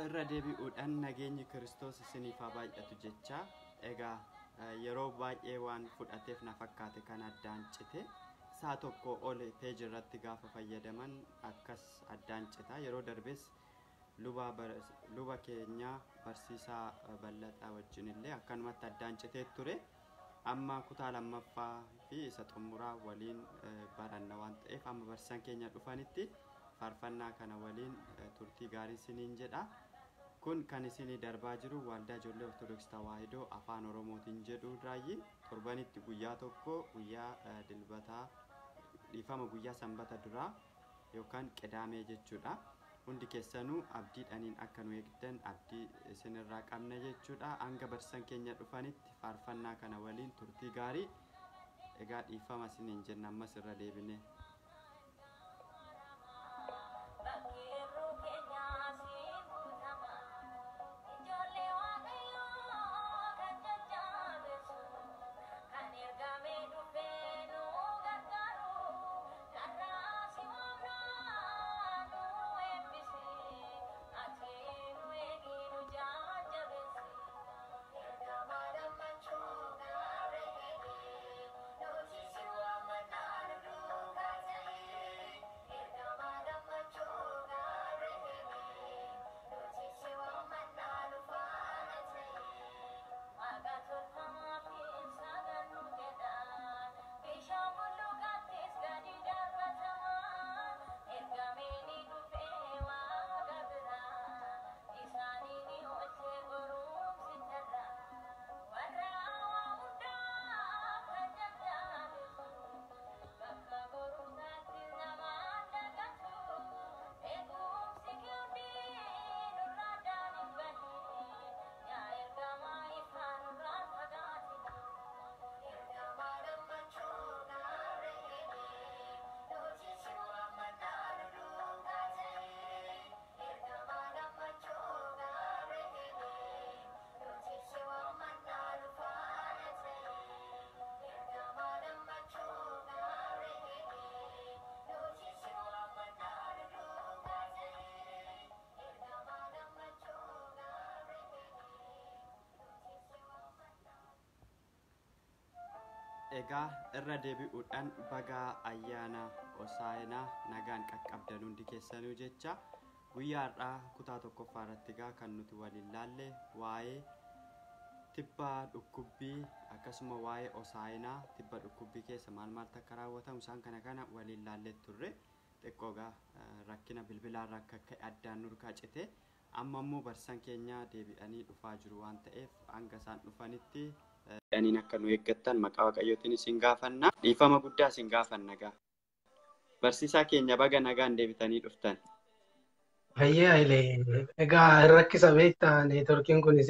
irra deebi'uudhaan nageenyi kiristoos isiniif haa baay'atu jecha egaa yeroo baay'ee waan fudhateef na fakkaate kan addaan cite saa tokko ol peeji irratti gaafa fayyadaman akkas addaan cita yeroo darbes luba keenya barsiisaa bal'axaa wajjin illee akkanumatti addaan citee ture amma kutaa lammaffaa fi isa xumuraa waliin baranna waan ta'eef amma barsiisaan keenya dhufanitti faarfannaa kana waliin turtii gaarii isiniin jedha kun kan isinii darbaa jiru waldaa ijoollee ortodoksii tawaahidoo afaan oromootiin jedhu raayyi torbanitti guyyaa tokko guyyaa dilbataa dhiifama guyyaa sanbata duraa yookaan qidaamee jechuudha hundi keessanuu abdiidhaniin akka nu eegdan abdii isinirraa qabna jechuudha hanga barsiisan keenya dhufanitti faarfannaa kana waliin turtii gaarii egaa dhiifama isiniin jenna ammas irra deebine. egaa irra deebi'uudhaan baga ayyaana hosaayinaa nagaan qaqqabdan hundi keessanuu jecha guyyaa har'aa kutaa tokkoffaa irratti egaa kan nuti waliin laalle waa'ee tibba dhukkubbii akkasuma waa'ee hosaayinaa tibba dhukkubbii keessa maal maaltu akka raawwatamu isaan kana kana waliin laallee turre xiqqoo egaa rakkina bilbilaarraa akka ka'e addaan nurkaa cite amma immoo barsiisan keenya deebi'anii dhufaa jiru waan ta'eef hanga isaan dhufanitti jedhaniin akka nu eeggattan maqaa waaqayyootiin isin gaafanna dhiifama guddaa isin gaafanna gaa barsiisaa keenya baga nagaan deebitanii dhuftan. Hayyee Hayilee egaa rakkisa beektaa neetworkiin kunis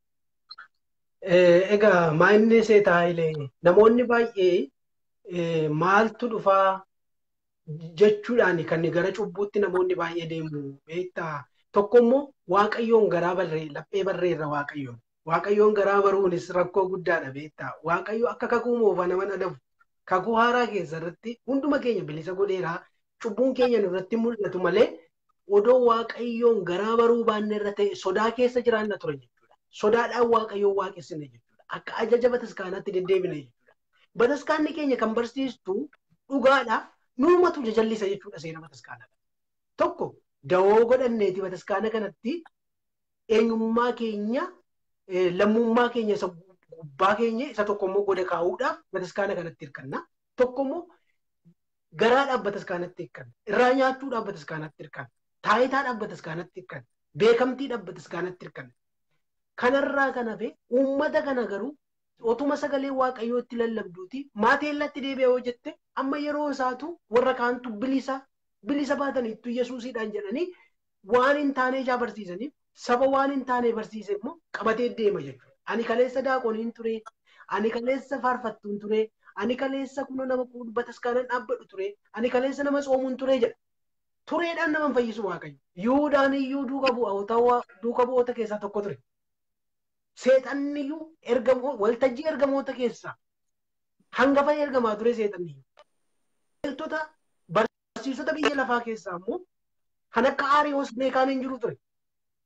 egaa maa'inni seetaa Hayilee namoonni baay'ee maaltu dhufaa jechuudhaan kan gara cubbuutti namoonni baay'ee deemu beektaa tokko immoo waaqayyoon garaa barree laphee barreerra waaqayyoon waaqayyoon garaa baruunis rakkoo guddaadha beektaa waaqayyo akka kakuu moofa nama adabu kakuu haaraa keessa irratti hunduma keenya bilisa godheeraa cubbuun keenya nurratti mul'atu malee odoo waaqayyoon garaa baruu baanne irra ta'e sodaa keessa jiraanna ture jechuudha sodaadhaan waaqayyoon waaqessine jechuudha akka ajaja bataskaanaatti deddeebine jechuudha bataskaanni keenya kan barsiistu dhugaadha nuumatu jajallisa jechuudha seera bataskaanaa tokko dawoo godhanneeti bataskaana kanatti eenyummaa keenya lammummaa keenya isa gubbaa keenya isa tokko immoo goda kaa'uudhaaf bataskaana kanatti hirkanna. Tokko immoo garaadhaaf bataskaanatti hirkanna. Irraa nyaachuudhaaf bataskaanatti hirkanna. Taayitaadhaaf bataskaanatti hirkanna. Beekamtiidhaaf bataskaanatti hirkanna. Kanarraa kan hafe uummata kana garuu otuma sagalee waaqayyootti lallabduuti maateellatti deebi'a yoo jette amma yeroo isaatu warra kaantu bilisa bilisa baataniittu yesuusiidhaan jedhanii waan hin taane ijaa barsiisaniif saba waan hin taane barsiise immoo qabatee deema jechuudha. Ani kaleessa daaqoniin ture, ani kaleessa faarfattuun ture, ani kaleessa kunoo nama bataskaanan dhaabbadhu ture, ani kaleessa nama soomuun ture jedha. Tureedhaan nama fayyisu waaqayyo. Yuudaan iyyuu duuka bu'oota duuka bu'oota keessaa tokko ture. Seexanni iyyuu ergamoo waltajjii ergamoota keessaa hangafa ergamaa ture seexanni iyyuu. Biqiltoota barsiisota biyya lafaa keessaa immoo kan akka Aariyoos beekaan hin jiru ture.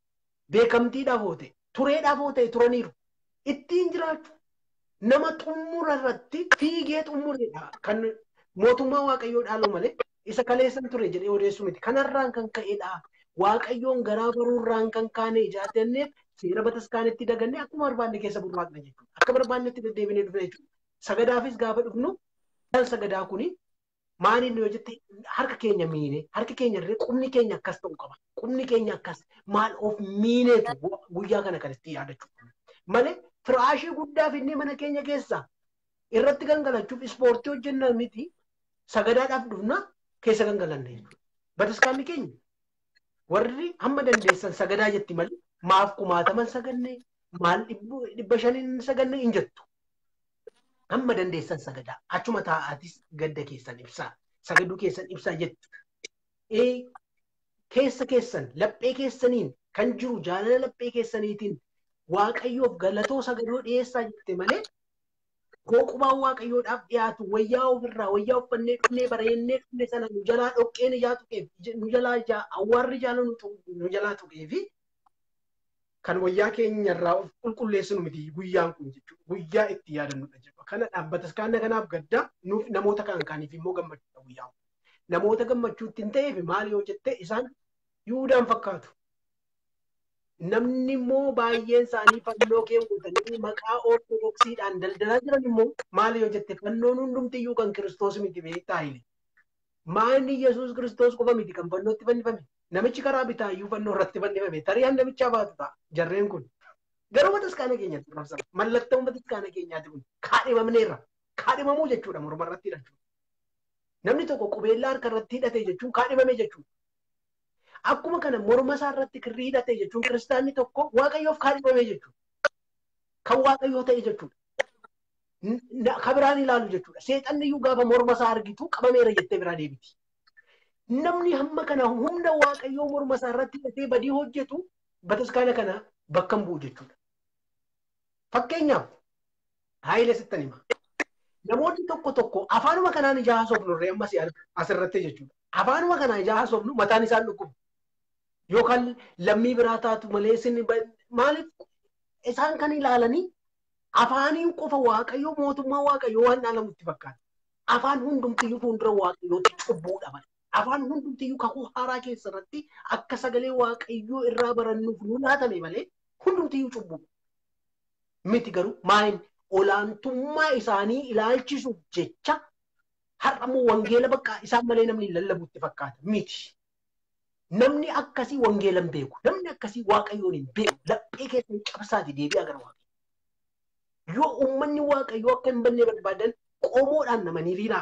beekamtiidhaaf oote tureedhaaf oote turaniiru ittiin jiraachuu nama xumura irratti fiigee xumureedha kan mootummaa waaqayyoo dhaalu malee isa kaleessan ture jedhee odeessu miti kanarraan kan ka'edha waaqayyoon garaa baruurraan kan kaane ijaatanneef seera bataskaanetti dagannee akkuma barbaanne keessa burraaqna jechuudha akka barbaannetti deddeebinee dhufna jechuudha sagadaafis gaafa dhufnu sagadaa kuni maaliin yoo jette harka keenya miine harki keenya irree qubni keenya akkas ta'u qaba qubni keenya akkas maal of miineetu guyyaa kana kanatti yaadachuu malee firaashii guddaa finnee mana keenya keessaa irratti gangalachuuf ispoortii hojjenna miti sagadaadhaaf dhufna keessa gangalanne jechuudha. Bataskaanni keenya warri hamma dandeessan sagadaa jetti malee maaf kumaataman saganne maal dhibba shaniin saganne hin jettu. Hamma dandeessan sagadaa achuma taa'aatis gadda keessan ibsaa sagaduu keessan ibsaa jettu. Keessa keessan laphee keessaniin kan jiru jaalala laphee keessaniitiin waaqayyoof galatoo sagadoo dhiyeessaa jette malee Gooqubaan waaqayyoodhaaf dhiyaatu wayyaa ofirraa wayyaa uffannee dhufnee bareennee dhufne sana nu jalaa dhoqqeen ijaa tuqeef nu jalaa awwaarri jaala nu jalaa tuqee fi kan wayyaa keenyarraa of qulqulleessinu miti guyyaan kun jechuudha. Guyyaa itti yaadannudha jechuudha. Kana dhaabbatas kaana kanaaf gaddaa nuuf namoota kan kaaniif immoo gammachuudha guyyaan kun. Namoota gammachuutti hin ta'eef maal yoo jette isaan yuudaan fakkaatu. namni immoo baay'een isaanii fannoo keewwatanii maqaa ortodoksiidhaan daldalaa jiran immoo maal yoo jette fannoon hundumtiyyuu kan kiristoos miti beektaa hile. Maanni Yesuus kiristoos qofa miti kan fannootti fannifame. Namichi karaa bitaayyuu fannoo irratti fannifame. Tariyaan namichaa baatu ta'a jarreen kun. Garuu bataskaana keenyatti rabsama. Mallattoon bataskaana keenyaati kun kaadhimamneerra. Kaadhimamuu jechuudha morma irratti hidhachuudha. Namni tokko qubeellaa harka irratti hidhate jechuun kaadhimame jechuudha. Akkuma kana morma isaa irratti kirrii hidhate jechuun kiristaanni tokko waaqayyoof kaadhimame jechuudha. Kan waaqayyoo ta'e jechuudha. Kan biraan ilaalu jechuudha. Seexanni iyyuu gaafa morma isaa argitu qabameera jettee biraa deebiti. Namni hamma kana humna waaqayyoo morma isaa irratti hidhatee badii hojjetu bataskaana kana bakka hin bu'u jechuudha. Fakkeenyaaf haayilee sittan hima. Namoonni tokko tokko afaanuma kanaan ijaa haasofnu irree ammas asirratti jechuudha. Afaanuma kanaan ijaa haasofnu mataan isaan dhukkubu. Yookaan lammii biraa taatu malee isin maaliif isaan kan ilaalanii afaaniin qofa waaqayyoo mootummaa waaqayyoo waan dhaalamutti fakkaata. Afaan hundumtiyyuu fuuldura waaqayyootti cubbuudha malee. Afaan hundumtiyyuu kakuu haaraa keessarratti akka sagalee waaqayyoo irraa barannuuf nu laatame malee hundumtiyyuu cubbuudha. Miti garuu maaliin olaantummaa isaanii ilaalchisuuf jecha har'ammoo wangeela bakka isaan malee namni lallabutti fakkaata miti. Namni akkasii wangeela hin beeku. Namni akkasii waaqayyoon hin beeku. Laphee keessan cabsaati deebi'aa gara waaqayyoo. Yoo uummanni waaqayyoo akka hin banne barbaadan qomoodhaan namanii riiraa.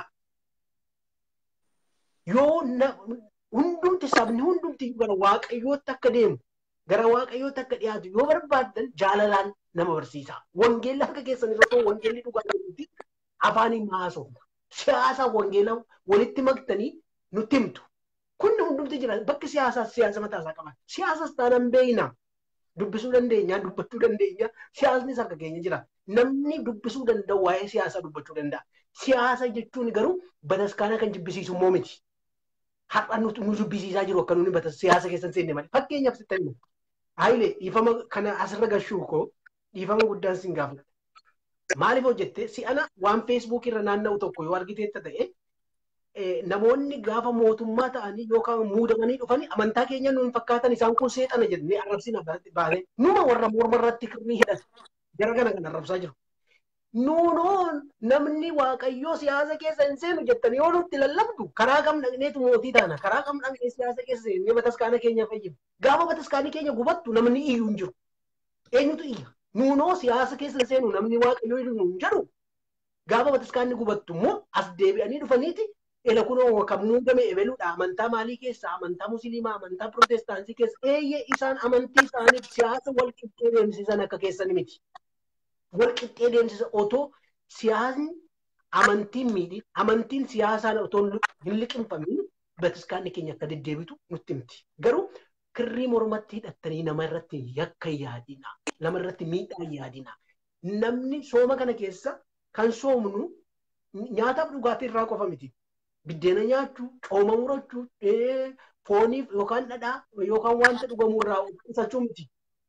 Yoo hundumti sabni hundumti gara waaqayyootti akka deemu gara waaqayyootti akka dhiyaatu yoo barbaadan jaalalaan nama barsiisa. Wangeelli harka keessan irra ta'u wangeelli dhugaa jirutti afaaniin haasofna. Siyaasa wangeela walitti maktanii nutti himtu. Kunni hundumti jira. Bakki siyaasaas siyaasa mataasaa qaba. Siyaasas taanaan beeyna. Dubbisuu dandeenya, dubbachuu dandeenya. Siyaasnis harka keenya jira. Namni dubbisuu danda'u waa'ee siyaasaa dubbachuu danda'a. Siyaasa jechuun garuu bataskaana kan jibbisiisu immoo miti. Har'a nu jibbisiisaa jiru akka nuti batas siyaasa keessan seenne malee. Fakkeenyaaf sitti himu. Haayilee dhiifama kana asirra gashuu koo dhiifama guddaan sin gaafadha. Maaliif hojjette si'ana waan feesbuukii irra naanna'u tokko yoo argiteetta ta'e namoonni gaafa mootummaa ta'anii yookaan muudamanii dhufanii amantaa keenya nuun fakkaatan isaan kun seexana jennee arrabsina baane numa warra morma irratti kirrii hidhatu jara kana kan arrabsaa jiru. Nuunoon namni waaqayyoo siyaasa keessa hin seenu jettanii yoo nutti lallabdu karaa kam dhaqneetu mootii taana karaa kam dhaqnee siyaasa keessa seennee bataskaana keenya fayyadu. Gaafa bataskaanii keenya gubattu namni iyyuu hin jiru. Eenyutu iyya? Nuunoo siyaasa keessa hin seenu namni waaqayyoo hin jedhu gaafa bataskaanni gubattu immoo as deebi'anii dhufaniiti ela kunoo kan muudame ebeluudha amantaa maalii keessa amantaa musliimaa amantaa pirootestaantii keessa eeyyee isaan amantii isaaniif siyaasa wal qixxee deemsisan akka keessan miti. Wal qixxee deemsisa otoo siyaasni amantiin miidhi amantiin siyaasaan otoo hin liqinfamiin bataskaanni keenya akka deddeebitu nutti himti. Garuu kirrii mormatti hidhattanii nama irratti yakka yaadina nama irratti miidhaa yaadina. Namni sooma kana keessa kan soomnu nyaataaf dhugaatii irraa qofa miti. Biddeena nyaachuu, cooma murachuu, fooniif yookaan dhadhaa yookaan wanta dhugamu irraa qusachuu miti.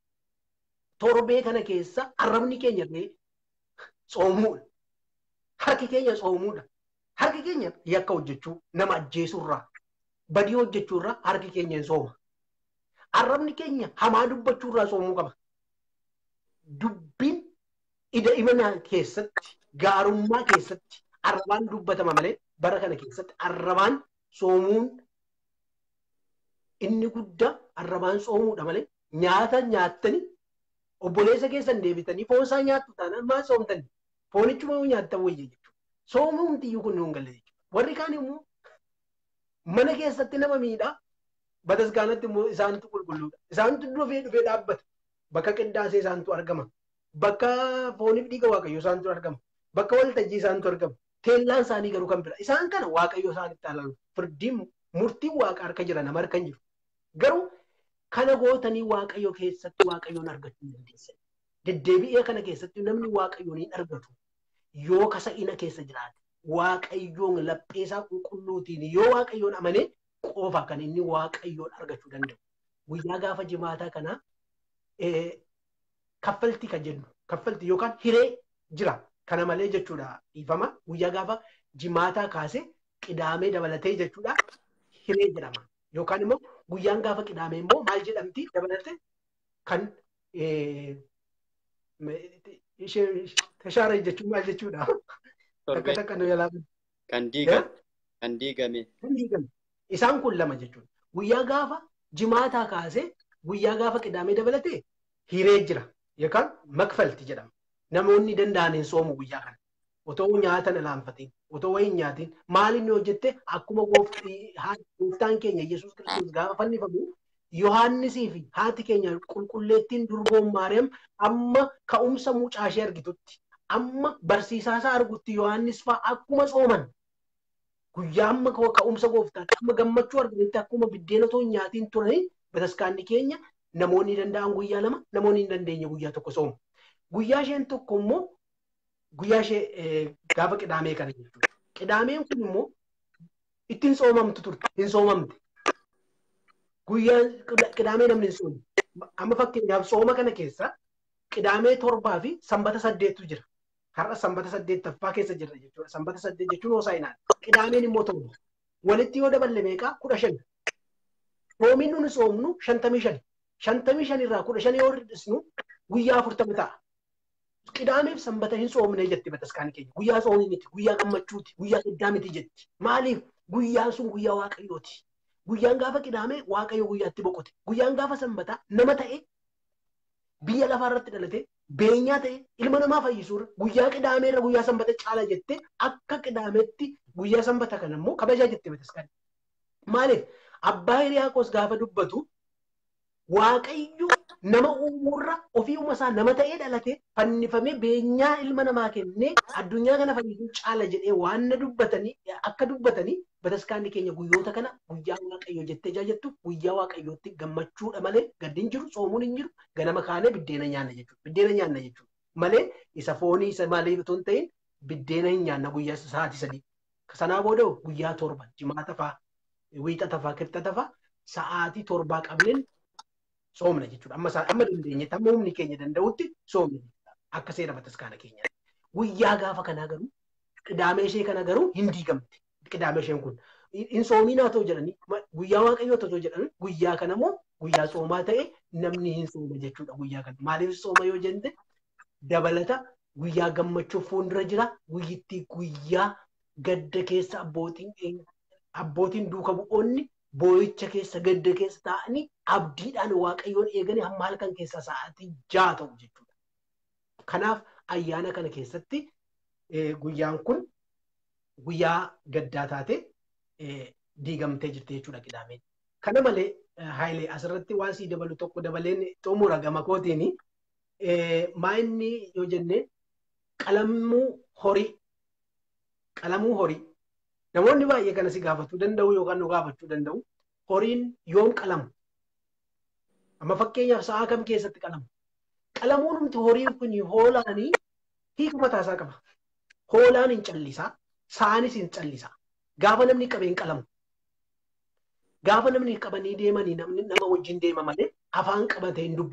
torbee kana keessa arrabni keenya illee soomuudha. Harki keenya soomuudha. Harki keenya yakka hojjechuu nama ajjeesuurraa badii hojjechuurraa harki keenya hin sooma. Arrabni keenya hamaa dubbachuurraa soomuu qaba. Dubbiin ida imanaa keessatti gaarummaa keessatti arrabaan dubbatama malee bara kana keessatti arrabaan soomuun inni guddaa arrabaan soomuudha malee nyaata nyaattanii obboleessa keessan deebitanii foon isaa nyaattu taanaan maal soomtanii foonichuma nyaattan wayya jechuudha. Soomuu humtiyyuu kun hin galle jechuudha. Warri kaan immoo mana keessatti nama miidhaa bataskaanatti immoo isaantu qulqulluudha. Isaantu dhufee dhufee dhaabbata. Bakka qindaasee isaantu argama. Bakka fooniif dhiiga waaqayyoo isaantu argama. Bakka waltajjii isaantu argama. Teellaan isaanii garuu kan bira. Isaan kana waaqayyoo isaanitti ilaalu. Firdiin murtiin waaqa harka jira nama harka hin jiru. Garuu kana gootanii waaqayyoo keessatti waaqayyoon argachuu hin dandeessan. Deddeebi'ee kana keessatti namni waaqayyoon hin argatu. Yoo kasa'ina keessa jiraate waaqayyoon lapheesaa qulqulluutiin yoo waaqayyoon amanee qofa kan inni waaqayyoon argachuu danda'u. Guyyaa gaafa jimaataa kanaa kaffaltii kan jennu kaffaltii yookaan hiree jira. Kana malee jechuudha dhiifama guyyaa gaafa jimaataa kaasee qidaamee dabalatee jechuudha hiree jedhama. Yookaan immoo guyyaan gaafa qidaamee immoo maal jedhamti dabalatee kan tashaara jechuun maal jechuudha. Takka takka nu yaalaa. Kan diigame. Kan diigame. Kan diigame. Isaan kun lama jechuudha. Guyyaa gaafa jimaataa kaasee guyyaa gaafa qidaamee dabalatee hiree jira yookaan makfalti jedhama. Namoonni danda'an hin soomu guyyaa kana. Otoo nyaata hin alaanfatiin, otoo wayii hin nyaatiin, maal inni hojjette akkuma gooftaan keenya Yesuus Kiristoos gaafa fannifamu Yohaannisii fi haati keenya qulqulleettiin durboon Maariyaam amma ka'umsa mucaa ishee argitutti, amma barsiisaa isaa argutti Yohaannis fa'aa akkuma sooman guyyaa amma ka'umsa gooftaatti amma gammachuu arganitti akkuma biddeena otoo hin nyaatiin turanii bataskaanni keenya namoonni danda'an guyyaa lama namoonni hin dandeenye guyyaa tokko soomu. Guyyaa isheen tokko immoo guyyaa ishee gaafa qidaamee kana jechuudha. Qidaameen kun immoo ittiin soomamtu turte hin soomamte. Guyyaa qidaamee namni hin soomne. Amma fakkeenyaaf sooma kana keessa qidaamee torbaa fi sanbata saddeettu jira. Har'a sanbata saddeettaffaa keessa jirra jechuudha. Sanbata saddeet jechuun hoosaa'inaan. Qidaameen immoo torba. Walitti yoo daballe meeqaa kudha shan. Soomiin nuni soomnu shantamii shani. Shantamii shanirraa kudha shan yoo hir'isnu guyyaa afurtama ta'a. Qidaameef sanbata hin soomne jetti bataskaanii keenya. Guyyaa soomii miti, guyyaa gammachuuti, guyyaa iddaa miti jetti. Maaliif? Guyyaan sun guyyaa waaqayyooti. Guyyaan gaafa qidaamee waaqayyo guyyaatti boqote. Guyyaan gaafa sanbataa nama ta'e biyya lafaa irratti dhalate beenyaa ta'e ilma namaa fayyisuurra guyyaa qidaameerra guyyaa sanbata caala jettee akka qidaameetti guyyaa sanbata kana immoo kabajaa jette bataskaanii. Maaliif? Abbaa Hiriyaaqos gaafa dubbatu waaqayyo nama uumuurra ofiiuma isaa nama ta'ee dhalate fannifamee beenyaa ilma namaa kennee addunyaa kana fayyisuu caala jedhee waan na dubbatanii akka dubbatanii bataskaanni keenya guyyoota kana guyyaa waaqayyo jettee jaajattu guyyaa waaqayyootti gammachuudha malee gaddi hin jiru soomuun hin jiru ganama kaanee biddeena nyaanna jechuudha biddeena nyaanna jechuudha malee isa foonii isa maalii otoo hin ta'in biddeena hin nyaanna guyyaa sa'aatii sadii sanaa booda guyyaa torba jimaata fa'aa wiixata fa'aa kibxata fa'aa sa'aatii torbaa qabneen soomna jechuudha. Amma amma dandeenye amma humni keenya danda'utti soomna jechuudha. Akka seera bataskaana keenya. Guyyaa gaafa kanaa garuu qidaamee ishee kana garuu hin diigamte. Qidaamee isheen kun hin soominaa ta'u jedhanii guyyaa waaqayyoo ta'u jedhanii guyyaa kana immoo guyyaa soomaa ta'e namni hin sooma jechuudha guyyaa kana. Maaliif sooma yoo jenne dabalata guyyaa gammachuuf fuuldura jira guyyittii guyyaa gadda keessa abbootiin abbootiin duuka bu'oonni boo'icha keessa gadda keessa taa'anii abdiidhaan waaqayyoon eeganii hamma halkan keessa sa'aatii ja'a ta'u jechuudha. Kanaaf ayyaana kana keessatti guyyaan kun guyyaa gaddaa taate diigamtee jirti jechuudha qidaameen. Kana malee Haayilee asirratti waan sii dabalu tokko dabaleen xumura gama kootiin maa inni yoo jenne qalamuu horii qalamuu horii namoonni baay'ee kana si gaafachuu danda'u yookaan nu gaafachuu danda'u horiin yoom qalamu amma fakkeenyaaf sa'a kam keessatti qalamu qalamuun humti horiin kun hoolaanii hiika mataasaa qaba hoolaan hin callisaa saanis hin callisaa gaafa namni qabee hin qalamu gaafa namni qabanii deemanii namni nama wajjin deema malee afaan qabatee hin dubbatu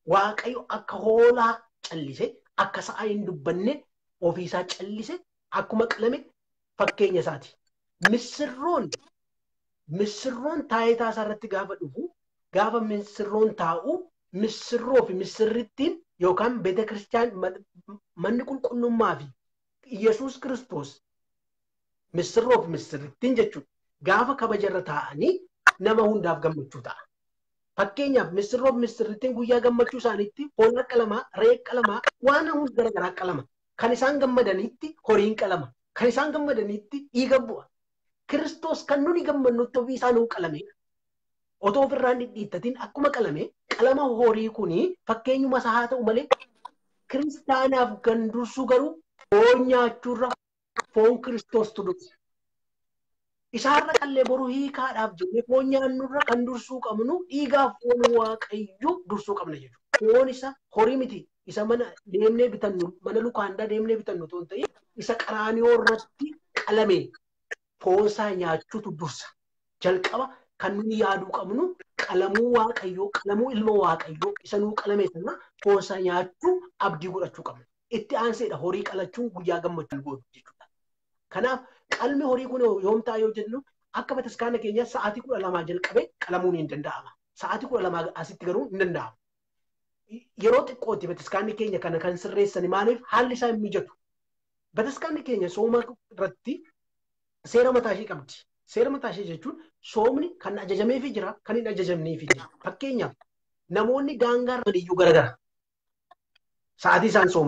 waaqayyo akka hoolaa callise akka sa'a hin dubbanne ofiisaa callise akkuma qalame fakkeenya isaati. Missirroon missirroon taayitaa isaa irratti gaafa dhufu gaafa missirroon taa'u missirroo fi missirrittiin yookaan beeta kiristiyaan manni qulqullummaa fi Iyyasuus kiristoos missirroo fi missirrittiin jechuudha. Gaafa kabajarra taa'anii nama hundaaf gammachuu ta'a. Fakkeenyaaf missirroo fi missirrittiin guyyaa gammachuu isaaniitti foon qalamaa, re'ee qalamaa, waan hundi garaagaraa qalama. Kan isaan gammadaniitti horiin qalama. Kan isaan gammadaniitti dhiiga bu'a. Kiristoos kan nuni gammannutti ofii isaa nuu qalame. Otoo ofirraan dhidhiittatiin akkuma qalame qalama horii kuni fakkeenyuma isaa haa ta'u malee kiristaanaaf kan dursu garuu foon nyaachuurra foon Kiristoostu dursa. Isaarra qallee boruu hiikaadhaaf jennee foon nyaannurra kan dursuu qabnu dhiigaaf foon waaqayyoo dursuu qabna jechuudha. Foon isa horii miti. Isa mana deemnee bitannu mana lukaandaa deemnee bitannu otoo hin ta'in isa qaraaniyoo irratti qalame foonsaa nyaachuutu dursa. Jalqaba kan nuyi yaaduu qabnu qalamuu waaqayyoo qalamuu ilma waaqayyoo isa nuu qalame sana foonsaa nyaachuu abdii godhachuu qabna. Itti aanseedha horii qalachuun guyyaa gammachuu godhu jechuudha. Kanaaf qalmi horii kun yoom ta'a yoo jennu akka bataskaana keenya sa'aatii kudha lamaa jalqabee qalamuun hin danda'ama. Sa'aatii kudha lamaa asitti garuu hin danda'amu. Yeroo xiqqootti bataskaanni keenya kana kan sirreessan maaliif haalli isaa hin mijatu. Bataskaanni keenya sooma irratti seera mataa ishee qabdi. Seera mataa ishee jechuun soomni kan ajajameefii jira kan hin ajajamneefii jira. Fakkeenyaaf namoonni daangaa irra iyyuu garagara. Sa'aatii isaan sooman.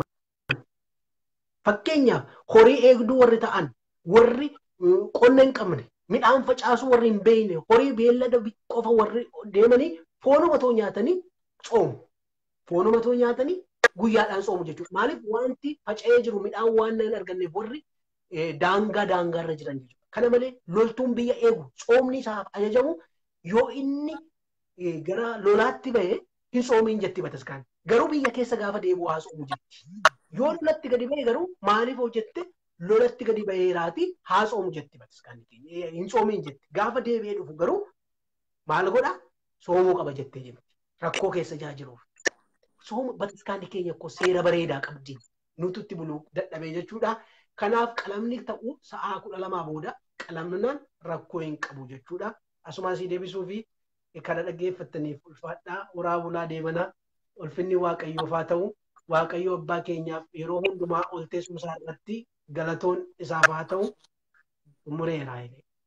Fakkeenyaaf horii eegduu warri ta'an warri qonna hin qabne midhaan facaasuu warri hin beekne horii beellada qofa warri deemanii foonuma too nyaatanii soomu. Foonuma too nyaatanii guyyaadhaan soomu jechuudha. Maaliif wanti faca'ee jiru midhaan waan hin arganneef warri daangaa daangaa irra jiran jechuudha. Kana malee loltuun biyya eegu soomni isaaf ajajamu yoo inni gara lolaatti bahee hin soomiin jetti bataskaan. Garuu biyya keessa gaafa deebi'u haa soomu jetti. Yoo lolatti gadi bahee garuu maaliif hojjette lolatti gadi baheeraati haa soomu jetti bataskaan. Hin soomiin jetti. Gaafa deebi'ee dhufu garuu maal godha soomuu qaba jettee jirti. Rakkoo keessa jaa jiruuf. Sooma bataskaanni keenya akkoo seera bareedaa qabdi. Nututti buluu dadhabee jechuudha. Kanaaf qalamni ta'u sa'aa kudha lamaa booda qalamnaan rakkoo hin qabu jechuudha. Asumaan si deebisuu fi kana dhaggeeffattaniif ulfaadhaa uraa bulaa deemanaa ulfinni waaqayyoof haa ta'u waaqayyo abbaa keenyaaf yeroo hundumaa ol teessumsaa irratti galatoon isaaf haa ta'u umureeraa.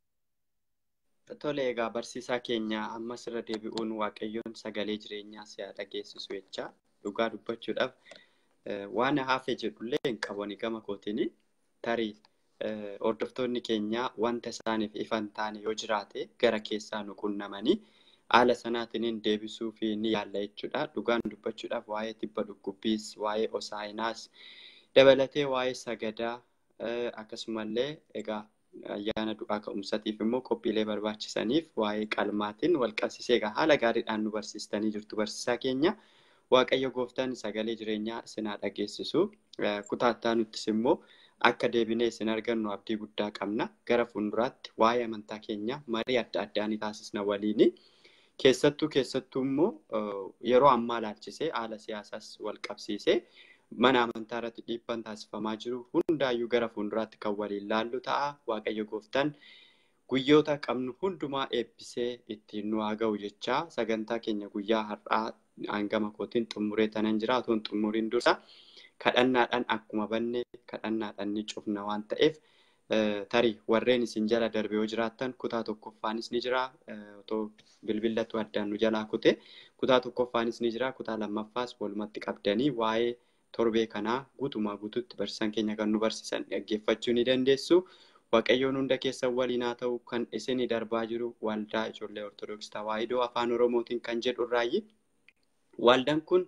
Tole egaa barsiisaa keenya ammas irra deebi'uun waaqayyoon sagalee jireenyaa si'a dhageessisu jecha dhugaa dubbachuudhaaf waan hafe jedhullee hin qabani gama kootiin tarii hordoftoonni keenya wanta isaaniif ifan taane yoo jiraate gara keessaa nu qunnamanii haala sanaatiin deebisuu fi ni yaalla jechuudha. Dhugaan dubbachuudhaaf waa'ee tibba dhukkubbiis, waa'ee osaayinaas dabalatee waa'ee sagadaa akkasumallee egaa ayyaana du'aa ka'umsatiif immoo qophiilee barbaachisaniif waa'ee qalmaatiin wal qabsiisee egaa haala gaariidhaan nu barsiistanii jirtu barsiisaa keenya. Waaqayyo gooftaan sagalee jireenyaa isin haa dhageessisu. Kutaattaa nuttis immoo akka deebinee isin argannu abdii guddaa qabna. Gara fuulduraatti waa'ee amantaa keenya marii adda addaa ni taasisna waliini. Keessattuu keessattuu immoo yeroo ammaa ilaalchisee haala siyaasaas wal qabsiisee mana amantaa irratti dhiibbaan taasifamaa jiru hundaayyuu gara fuulduraatti kan waliin laallu ta'a. Waaqayyo gooftaan guyyoota qabnu hundumaa eebbisee ittiin nu haa ga'u jechaa sagantaa keenya guyyaa har'aa hangama kootiin xumuree tanan jira otoo hin xumuriin dursa kadhannaadhaan akkuma banne kadhannaadhaan ni cufna waan ta'eef tarii warreen isin jala darbe yoo jiraattan kutaa tokkoffaanis ni jira otoo bilbilatu addaan nu jalaa kute kutaa tokkoffaanis ni jira kutaa lammaffaas walumatti qabdanii waa'ee torbee kanaa guutumaa guututti barsiisan keenya kan nu barsiisan dhaggeeffachuu ni dandeessu. Waaqayyoon hunda keessan waliin haa ta'u kan isinii darbaa jiru waldaa ijoollee Ortodoksii Tawaahidoo Afaan Oromootiin kan jedhu irraayi. Waldaan kun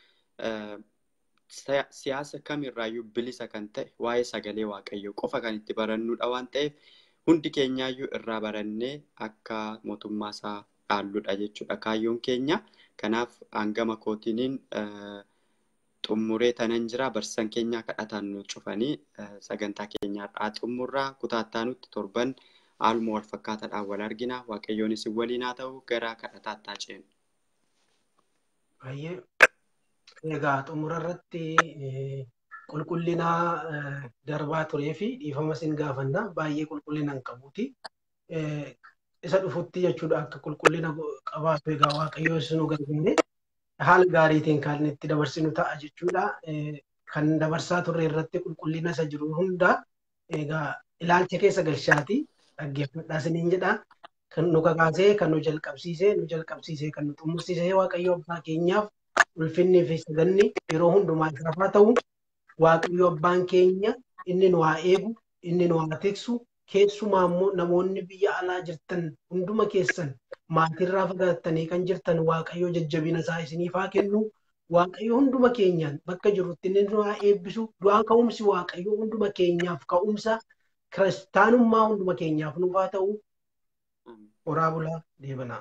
siyaasa kamirraayyuu bilisa kan ta'e waa'ee sagalee Waaqayyoo qofa kan itti barannudha waan ta'eef hundi keenyaayyuu irraa barannee akka mootummaa isaa dhaalludha jechuudha kaayyoon keenya. Kanaaf hangama kootiiniin xumuree tanan jira barsiisan keenyaa kadhataan nu cufanii sagantaa keenyaa har'aa xumurraa kutaattaa nutti torban haaluma wal fakkaataadhaan wal argina waaqayyoon isin waliin haa ta'u gara kadhataattaa ceenu. Baay'ee Egaa xumura irratti qulqullina darbaa turee fi dhiifama sin gaafanna baay'ee qulqullina hin qabuuti. Isa dhufutti jechuudha akka qulqullina qabaatu egaa waaqayyo nu gargaare haala gaariitiin kan itti dabarsinu ta'a jechuudha. Kan dabarsaa turre irratti qulqullina isa jiru hunda egaa ilaalcha keessa galchaati dhaggeeffadhaa isiniin jedha. Kan nu kakaasee kan nu jalqabsiisee nu jalqabsiisee kan nu xumursiisee waaqayyo abbaa keenyaaf ulfinnii fi saganni yeroo hundumaa isaaf haa ta'u waaqayyo abbaan keenya inni nu haa eegu inni nu haa tiksu keessumaa immoo namoonni biyya alaa jirtan hunduma keessan maatirraa fagaattanii kan jirtan waaqayyo jajjabina isaa isiniif haa kennu waaqayyo hunduma keenyaan bakka jirrutti inni nu haa eebbisu du'aa ka'umsi waaqayyo hunduma keenyaaf ka'umsa kiristaanummaa hunduma keenyaaf nuuf haa ta'u horaa bulaa deebanaa.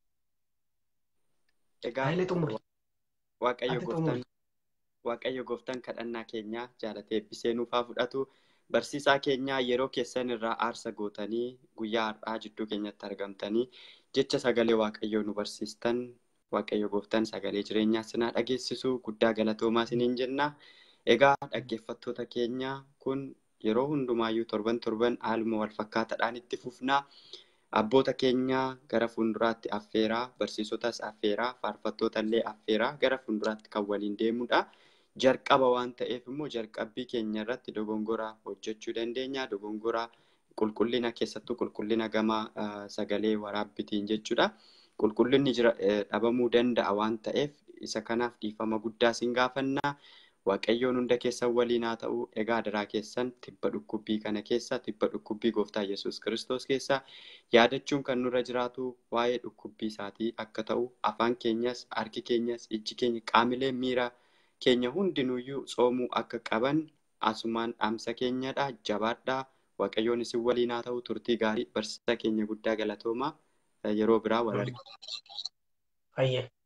Egaa Hayilee xumuri. Waaqayyo Ati gooftaan xumuri. Waaqayyo gooftaan kadhannaa keenya jaalatee eebbisee nuuf haa fudhatu. Barsiisaa keenya yeroo keessan irraa aarsa gootanii guyyaa har'aa jidduu keenyatti argamtanii jecha sagalee Waaqayyoo nu barsiistan Waaqayyo gooftaan sagalee jireenyaa sinaa dhageessisu guddaa galatoomaa isiniin jenna. Egaa dhaggeeffattoota keenya kun yeroo hundumaayyuu torban torban haaluma wal fakkaataadhaan itti fufnaa. Abboota keenya gara fuulduraatti affeeraa, barsiisotas affeeraa, faarfattoota illee affeeraa gara fuulduraatti kan waliin deemudha. Jalqaba waan ta'eef immoo jalqabbii keenya irratti dogongora hojjechuu dandeenya. Dogongora qulqullina keessattuu qulqullina gama ah, sagalee waraabbitiin jechuudha. Qulqullinni jira eh, dhabamuu danda'a waan ta'eef isa kanaaf dhiifama guddaa sin gaafanna. Waaqayyoon hunda keessan waliin haa ta'u. Egaa daraa keessan tibba dhukkubbii kana keessa tibba dhukkubbii gooftaa Yesuus Kiristoos keessa yaadachuun kan nurra jiraatu waa'ee dhukkubbii isaatii akka ta'u afaan keenyas harki keenyas ijji keenya qaamileen miira keenya hundinuyyuu soomuu akka qaban asumaan dhaamsa keenyadha jabaadhaa waaqayyoon isin waliin haa ta'u turtii gaarii barsiisa keenya guddaa galatoomaa yeroo biraa wal argina. Fayyee.